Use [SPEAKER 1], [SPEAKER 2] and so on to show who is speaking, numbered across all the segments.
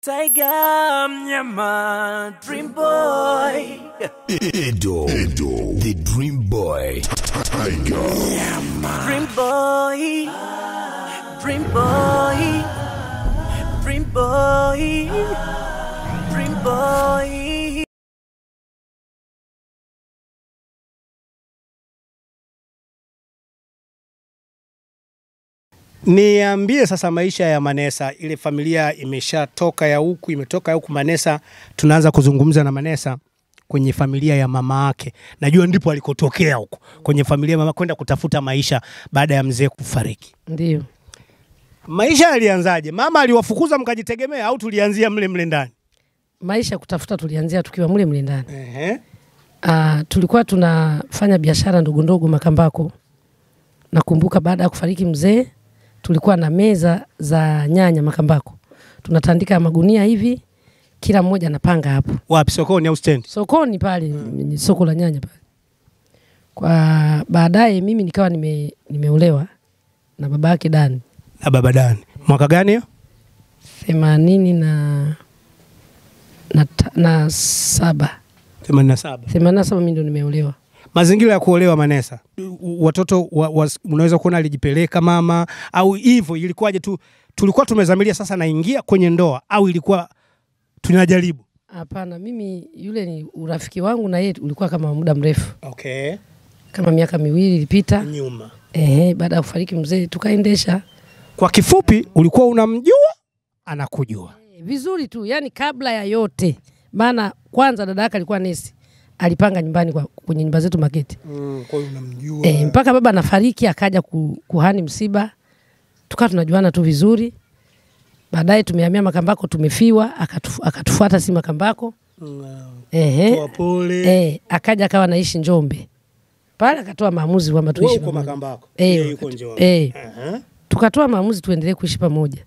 [SPEAKER 1] Tiger mnyama Dream Boy
[SPEAKER 2] Edo, Edo, the Dream Boy, Tiger,
[SPEAKER 1] Dream Boy Dream Boy Dream Boy Dream Boy
[SPEAKER 3] Niambie sasa maisha ya Manesa, ile familia imeshatoka ya huku, imetoka ya huku Manesa, tunaanza kuzungumza na Manesa kwenye familia ya mama yake. Najua ndipo alikotokea huko kwenye familia ya mama, kwenda kutafuta maisha baada ya mzee kufariki.
[SPEAKER 4] Ndio.
[SPEAKER 3] Maisha yalianzaje? Mama aliwafukuza mkajitegemea, au tulianzia mle mle ndani?
[SPEAKER 4] Maisha ya kutafuta tulianzia tukiwa mle mle ndani.
[SPEAKER 3] Ehe.
[SPEAKER 4] Ah, tulikuwa tunafanya biashara ndogo ndogo Makambako. Nakumbuka baada ya kufariki mzee, tulikuwa na meza za nyanya Makambako, tunatandika magunia hivi, kila mmoja anapanga hapo
[SPEAKER 3] Wapi, sokoni au stendi?
[SPEAKER 4] sokoni pale, mm. soko la nyanya pale. Kwa baadaye mimi nikawa nime, nimeolewa na baba yake Dani
[SPEAKER 3] Na baba Dani. Mwaka gani hiyo?
[SPEAKER 4] themanini na, na, ta- na saba
[SPEAKER 3] 87.
[SPEAKER 4] themanini na saba mi ndo nimeolewa.
[SPEAKER 3] Mazingira ya kuolewa Manesa, U- watoto wa, wa, unaweza kuona alijipeleka mama au hivyo, ilikuwaje tu? Tulikuwa tumezamilia sasa naingia kwenye ndoa au ilikuwa tunajaribu?
[SPEAKER 4] Hapana, mimi yule ni urafiki wangu na yeye ulikuwa kama muda mrefu,
[SPEAKER 3] Okay.
[SPEAKER 4] kama miaka miwili ilipita.
[SPEAKER 3] Nyuma.
[SPEAKER 4] Ehe, baada ya kufariki mzee tukaendesha
[SPEAKER 3] Kwa kifupi, ulikuwa unamjua anakujua.
[SPEAKER 4] Eh, vizuri tu, yani kabla ya yote, maana kwanza dada yake alikuwa nesi, alipanga nyumbani kwa, kwenye nyumba zetu Makete.
[SPEAKER 3] Mm, kwa hiyo unamjua.
[SPEAKER 4] E, mpaka baba anafariki akaja ku, kuhani msiba, tukawa tunajuana tu vizuri. Baadaye tumehamia Makambako, tumefiwa, akatu, akatufuata si Makambako. Ehe,
[SPEAKER 3] Toa pole.
[SPEAKER 4] e, akaja akawa anaishi Njombe pale, akatoa maamuzi kwamba
[SPEAKER 3] Wewe
[SPEAKER 4] tuishi
[SPEAKER 3] uko
[SPEAKER 4] pamoja.
[SPEAKER 3] Makambako.
[SPEAKER 4] Eh,
[SPEAKER 3] Yeye yuko
[SPEAKER 4] wakati-
[SPEAKER 3] Njombe.
[SPEAKER 4] eh.
[SPEAKER 3] Aha.
[SPEAKER 4] Tukatoa maamuzi tuendelee kuishi pamoja.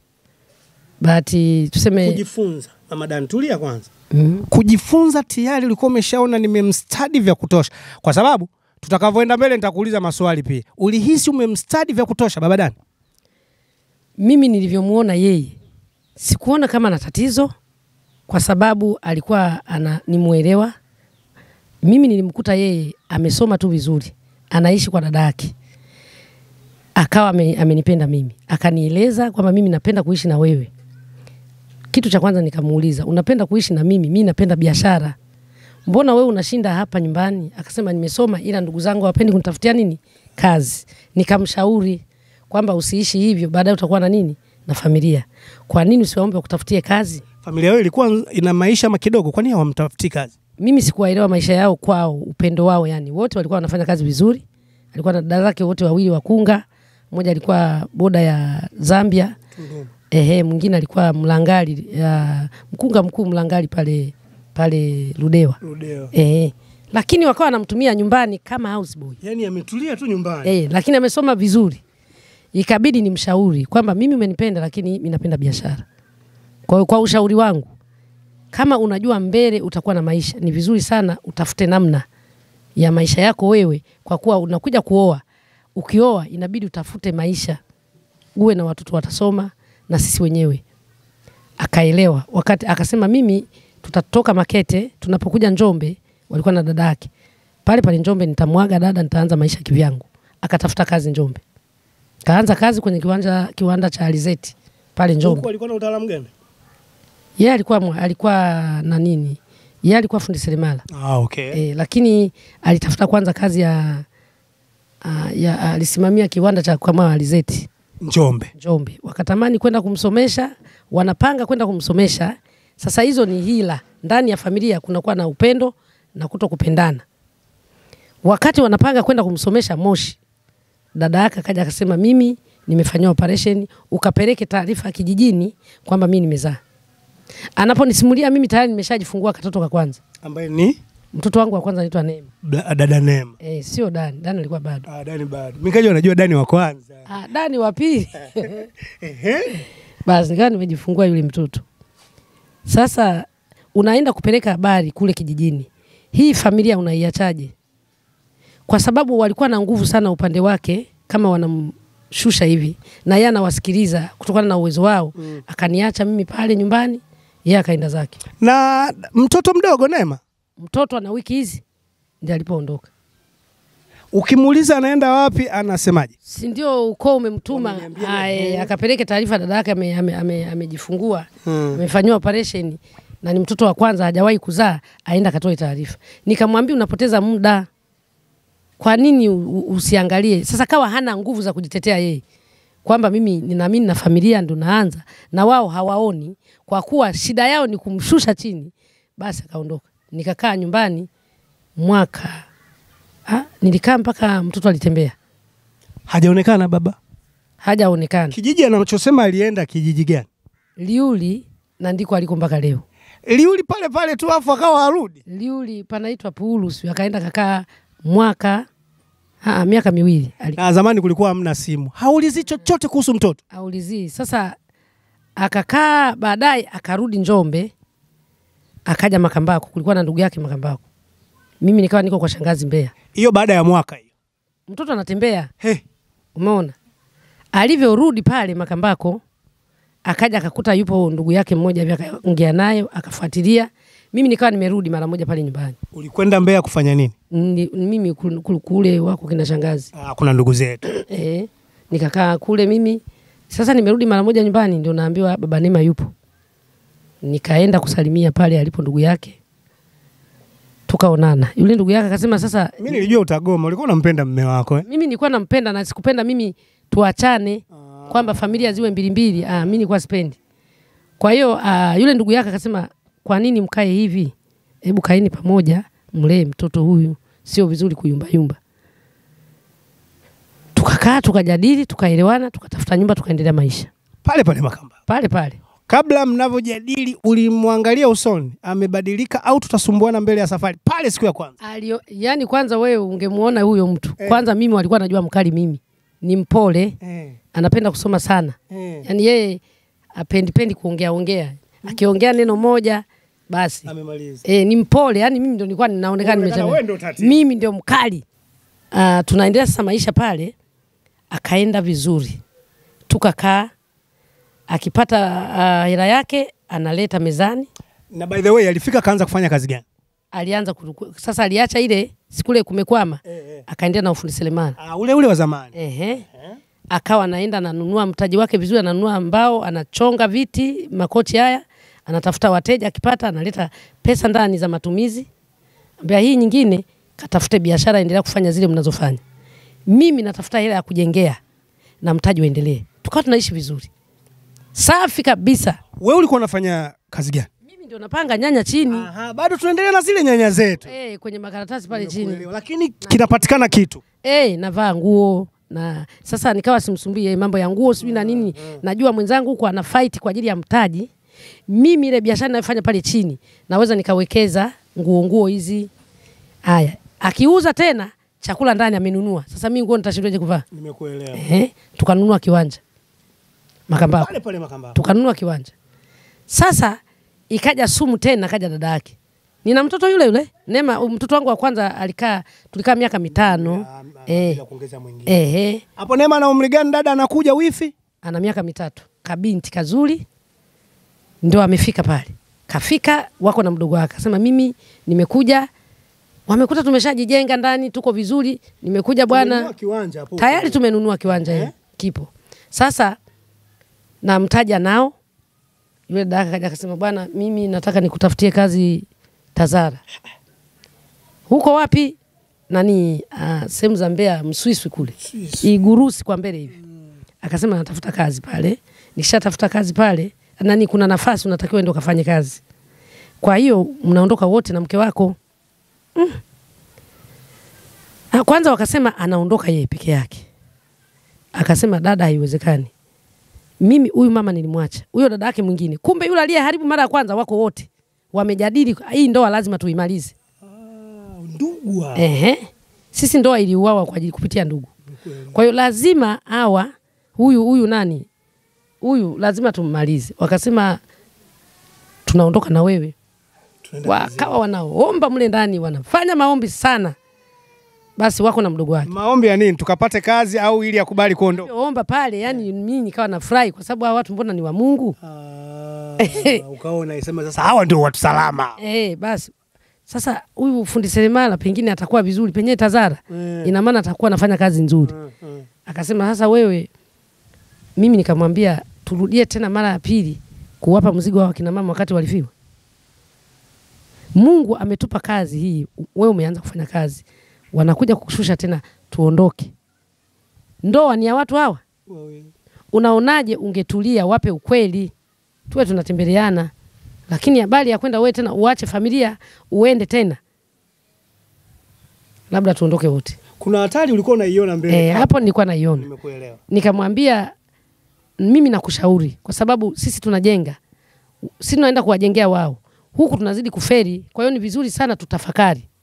[SPEAKER 4] Bahati tuseme
[SPEAKER 3] Kujifunza. Mama Dan, tulia kwanza.
[SPEAKER 4] mm,
[SPEAKER 3] Kujifunza tayari ulikuwa umeshaona nimemstadi vya kutosha, kwa sababu tutakavyoenda mbele nitakuuliza maswali pia. Ulihisi umemstadi vya kutosha baba Dan?
[SPEAKER 4] mimi nilivyomuona yeye sikuona kama ana tatizo, kwa sababu alikuwa ana nimwelewa. Mimi nilimkuta yeye amesoma tu vizuri, anaishi kwa dada yake, akawa ame, amenipenda mimi, akanieleza kwamba mimi napenda kuishi na wewe. Kitu cha kwanza nikamuuliza, unapenda kuishi na mimi? Mimi napenda biashara, mbona wewe unashinda hapa nyumbani? Akasema nimesoma, ila ndugu zangu hawapendi kunitafutia nini kazi. Nikamshauri kwamba usiishi hivyo, baadaye utakuwa na nini na familia. Kwa nini usiwaombe wakutafutie kazi?
[SPEAKER 3] Familia yao ilikuwa ina maisha makidogo, kwani hawamtafuti kazi?
[SPEAKER 4] Mimi sikuwaelewa maisha yao kwao, upendo wao, yani wote walikuwa wanafanya kazi vizuri. Alikuwa na dada zake wote wawili wakunga, mmoja alikuwa boda ya Zambia, ehe, mwingine alikuwa mlangali ya mkunga mkuu mlangali pale pale Ludewa,
[SPEAKER 3] Ludeo.
[SPEAKER 4] ehe, lakini wakawa wanamtumia nyumbani kama houseboy.
[SPEAKER 3] Yaani ametulia tu nyumbani.
[SPEAKER 4] Eh, lakini amesoma vizuri. Ikabidi nimshauri kwamba mimi umenipenda lakini mimi napenda biashara. Kwa hiyo kwa ushauri wangu kama unajua mbele utakuwa na maisha, ni vizuri sana utafute namna ya maisha yako wewe, kwa kuwa unakuja kuoa. Ukioa inabidi utafute maisha, uwe na watoto watasoma na sisi wenyewe. Akaelewa wakati akasema, mimi tutatoka Makete, tunapokuja Njombe, walikuwa na dada yake pale pale Njombe, nitamwaga dada, nitaanza maisha kivyangu. Akatafuta kazi Njombe, kaanza kazi kwenye kiwanja kiwanda cha alizeti pale
[SPEAKER 3] Huko
[SPEAKER 4] Njombe.
[SPEAKER 3] alikuwa na utaalamu gani?
[SPEAKER 4] Yeye alikuwa mwa- alikuwa na nini? Yeye alikuwa fundi seremala
[SPEAKER 3] Ah, okay.
[SPEAKER 4] e, lakini alitafuta kwanza kazi ya, a, ya alisimamia kiwanda cha kukamua alizeti
[SPEAKER 3] Njombe.
[SPEAKER 4] Njombe. Wakatamani kwenda kumsomesha, wanapanga kwenda kumsomesha. Sasa hizo ni hila ndani ya familia, kunakuwa na upendo na kuto kupendana. Wakati wanapanga kwenda kumsomesha Moshi, dada yake akaja akasema, mimi nimefanyiwa operation, ukapeleke taarifa kijijini kwamba mimi nimezaa. Anaponisimulia mimi tayari nimeshajifungua katoto ka kwanza.
[SPEAKER 3] Ambaye ni
[SPEAKER 4] Mtoto wangu wa kwanza anaitwa Neema.
[SPEAKER 3] da- dada Neema.
[SPEAKER 4] Eh, sio Dani. Dani alikuwa bado.
[SPEAKER 3] Ah, Dani bado. Mimi kaja unajua Dani wa kwanza.
[SPEAKER 4] Ah, Dani wa pili.
[SPEAKER 3] Ehe.
[SPEAKER 4] Basi nikawa nimejifungua yule mtoto. Sasa unaenda kupeleka habari kule kijijini, hii familia unaiachaje? Kwa sababu walikuwa na nguvu sana upande wake, kama wanamshusha hivi, na yeye anawasikiliza kutokana na uwezo wao mm. Akaniacha mimi pale nyumbani, yeye akaenda zake.
[SPEAKER 3] Na mtoto mdogo Neema,
[SPEAKER 4] Mtoto ana wiki hizi ndio alipoondoka.
[SPEAKER 3] ukimuuliza anaenda wapi, anasemaje?
[SPEAKER 4] si ndio ukoo umemtuma
[SPEAKER 3] Wameniambia
[SPEAKER 4] ae, akapeleke taarifa dada yake amejifungua ame, ame, amejifungua,
[SPEAKER 3] Hmm.
[SPEAKER 4] amefanyiwa operation na ni mtoto wa kwanza hajawahi kuzaa, aenda akatoe taarifa. Nikamwambia unapoteza muda, kwa nini u- u- usiangalie sasa? Kawa hana nguvu za kujitetea yeye kwamba mimi ninaamini na familia ndo naanza na wao hawaoni, kwa kuwa shida yao ni kumshusha chini, basi akaondoka. Nikakaa nyumbani mwaka ha, nilikaa mpaka mtoto alitembea,
[SPEAKER 3] Hajaonekana baba.
[SPEAKER 4] hajaonekana.
[SPEAKER 3] Kijiji anachosema alienda kijiji gani?
[SPEAKER 4] Liuli na ndiko aliko mpaka leo.
[SPEAKER 3] Liuli pale pale tu, afu akawa arudi.
[SPEAKER 4] Liuli panaitwa Puulu, sio akaenda kakaa mwaka ha, miaka miwili ali-
[SPEAKER 3] Na zamani kulikuwa hamna simu, haulizi chochote kuhusu mtoto.
[SPEAKER 4] aulizii. Sasa akakaa, baadaye akarudi Njombe, akaja Makambako, kulikuwa na ndugu yake Makambako. Mimi nikawa niko kwa shangazi Mbeya,
[SPEAKER 3] Hiyo baada ya mwaka hiyo.
[SPEAKER 4] mtoto anatembea
[SPEAKER 3] He,
[SPEAKER 4] Umeona alivyorudi pale Makambako, akaja akakuta yupo ndugu yake mmoja hivi, akaongea naye akafuatilia. Mimi nikawa nimerudi mara moja pale nyumbani.
[SPEAKER 3] ulikwenda Mbeya kufanya nini?
[SPEAKER 4] Ni, mimi kul- kul- kule wako kina shangazi
[SPEAKER 3] Ah, kuna ndugu zetu.
[SPEAKER 4] eh, nikakaa kule mimi. Sasa nimerudi mara moja nyumbani, ndio naambiwa baba Neema yupo. Nikaenda kusalimia pale alipo ndugu yake, tukaonana. Yule ndugu yake akasema sasa
[SPEAKER 3] Mimi nilijua utagoma, ulikuwa unampenda mme wako eh?
[SPEAKER 4] mimi nilikuwa nampenda na sikupenda mimi tuachane kwamba familia ziwe mbili mbili. Ah, mimi nilikuwa sipendi. Kwa hiyo ah, yule ndugu yake akasema, kwa nini mkae hivi? Hebu kaeni pamoja, mlee mtoto huyu, sio vizuri kuyumba yumba. Tukakaa tukajadili, tukaelewana, tukatafuta nyumba, tukaendelea maisha
[SPEAKER 3] Pale pale Makamba.
[SPEAKER 4] pale pale.
[SPEAKER 3] Kabla mnavyojadili, ulimwangalia usoni, amebadilika au tutasumbuana mbele ya safari? Pale siku ya kwanza.
[SPEAKER 4] Alio, yani kwanza wewe ungemuona huyo mtu
[SPEAKER 3] Eh.
[SPEAKER 4] kwanza, mimi walikuwa najua mkali, mimi ni mpole,
[SPEAKER 3] Eh,
[SPEAKER 4] anapenda kusoma sana
[SPEAKER 3] eh.
[SPEAKER 4] yani yeye apendipendi kuongea ongea, akiongea neno moja basi
[SPEAKER 3] Amemaliza.
[SPEAKER 4] e, ni mpole. Yani mimi ndo nilikuwa ninaonekana
[SPEAKER 3] Unaonekana wewe ndo
[SPEAKER 4] nimechana,
[SPEAKER 3] tatizo.
[SPEAKER 4] mimi ndio mkali. Uh, tunaendelea sasa maisha pale, akaenda vizuri, tukakaa, akipata uh, hela yake analeta mezani.
[SPEAKER 3] Na by the way, alifika akaanza kufanya kazi gani?
[SPEAKER 4] Alianza kuruku- sasa, aliacha ile sikule kumekwama,
[SPEAKER 3] Eh, eh.
[SPEAKER 4] akaendelea na ufundi selemani.
[SPEAKER 3] Ah, ule ule wa zamani.
[SPEAKER 4] Ehe. Akawa anaenda ananunua mtaji wake vizuri, ananunua mbao, anachonga viti, makochi haya, anatafuta wateja, akipata analeta pesa ndani za matumizi. Ambia hii nyingine katafute biashara, endelea kufanya zile mnazofanya. Mimi natafuta hela ya kujengea na mtaji uendelee. Tukawa tunaishi vizuri, safi kabisa.
[SPEAKER 3] Wewe ulikuwa unafanya kazi gani?
[SPEAKER 4] Mimi ndio napanga nyanya chini
[SPEAKER 3] Aha, bado tunaendelea na zile nyanya zetu.
[SPEAKER 4] eh, kwenye makaratasi pale chini
[SPEAKER 3] Kuelewa, Lakini kinapatikana kitu.
[SPEAKER 4] eh, navaa nguo na sasa nikawa simsumbui yeye mambo ya nguo sijui na nini. Najua mwenzangu huko ana fight kwa ajili ya mtaji. Mimi ile biashara ninayofanya pale chini naweza nikawekeza nguo nguo hizi. Haya, akiuza tena chakula ndani amenunua. Sasa mimi nguo nitashindaje kuvaa?
[SPEAKER 3] Nimekuelewa.
[SPEAKER 4] Ehe, tukanunua kiwanja Makambako,
[SPEAKER 3] Pale pale Makamba.
[SPEAKER 4] tukanunua kiwanja. Sasa ikaja sumu tena, kaja dada yake. Nina mtoto yule yule Neema, mtoto wangu wa kwanza alikaa, tulikaa miaka mitano.
[SPEAKER 3] Ah, ah,
[SPEAKER 4] Eh.
[SPEAKER 3] bila kuongeza mwingine.
[SPEAKER 4] Ehe,
[SPEAKER 3] Hapo Neema na umri gani dada anakuja wifi?
[SPEAKER 4] ana miaka mitatu, kabinti kazuri, ndo amefika pale. Kafika wako na mdogo wake, akasema mimi nimekuja, wamekuta tumeshajijenga ndani, tuko vizuri, nimekuja bwana,
[SPEAKER 3] Tumenunua kiwanja hapo.
[SPEAKER 4] tayari tumenunua kiwanja
[SPEAKER 3] Eh?
[SPEAKER 4] eh? kipo sasa, na mtaja nao. Yule dada akaja akasema, bwana, mimi nataka nikutafutie kazi Tazara. Huko wapi? Nani? Uh, sehemu za Mbeya, Mswiswi kule Igurusi kwa mbele hivi. Akasema natafuta kazi pale, nikishatafuta kazi pale nani, kuna nafasi unatakiwa ende ukafanye kazi. Kwa hiyo mnaondoka wote na mke wako mm. Ah, Kwanza wakasema anaondoka yeye peke yake. Akasema dada, haiwezekani. Mimi huyu mama nilimwacha, huyo dada yake mwingine. Kumbe yule aliyeharibu mara ya kwanza wako wote wamejadili, hii ndoa lazima tuimalize.
[SPEAKER 3] Ndugu hao.
[SPEAKER 4] Ehe. Sisi ndoa iliuawa kwa ajili kupitia ndugu. Kwa hiyo lazima hawa huyu huyu nani huyu lazima tummalize. Wakasema tunaondoka na wewe.
[SPEAKER 3] Tunaenda
[SPEAKER 4] Wakawa wanaomba mle ndani, wanafanya maombi sana. Basi wako na mdogo wake
[SPEAKER 3] Maombi ya nini? Tukapate kazi au ili akubali kuondoka?
[SPEAKER 4] omba pale, yani mimi nikawa nafurahi kwa sababu hawa watu mbona ni wa Mungu
[SPEAKER 3] Ah, ukaona isema sasa hawa ndio watu salama.
[SPEAKER 4] Eh, basi sasa huyu fundi seremala pengine atakuwa vizuri, penyewe Tazara
[SPEAKER 3] Mm.
[SPEAKER 4] ina maana atakuwa anafanya kazi nzuri. Akasema sasa wewe, mimi nikamwambia turudie tena mara ya pili kuwapa mzigo wa wakina mama wakati walifiwa. Mungu ametupa kazi hii, wewe umeanza kufanya kazi, wanakuja kukushusha tena, tuondoke. Ndoa ni ya watu hawa. Unaonaje ungetulia, wape ukweli, tuwe tunatembeleana, lakini habari ya kwenda wewe tena uache familia uende tena, labda tuondoke wote.
[SPEAKER 3] Kuna hatari ulikuwa unaiona mbele.
[SPEAKER 4] E, hapo nilikuwa naiona,
[SPEAKER 3] Nimekuelewa.
[SPEAKER 4] nikamwambia mimi nakushauri, kwa sababu sisi tunajenga, sisi tunaenda kuwajengea wao, huku tunazidi kuferi. Kwa hiyo ni vizuri sana tutafakari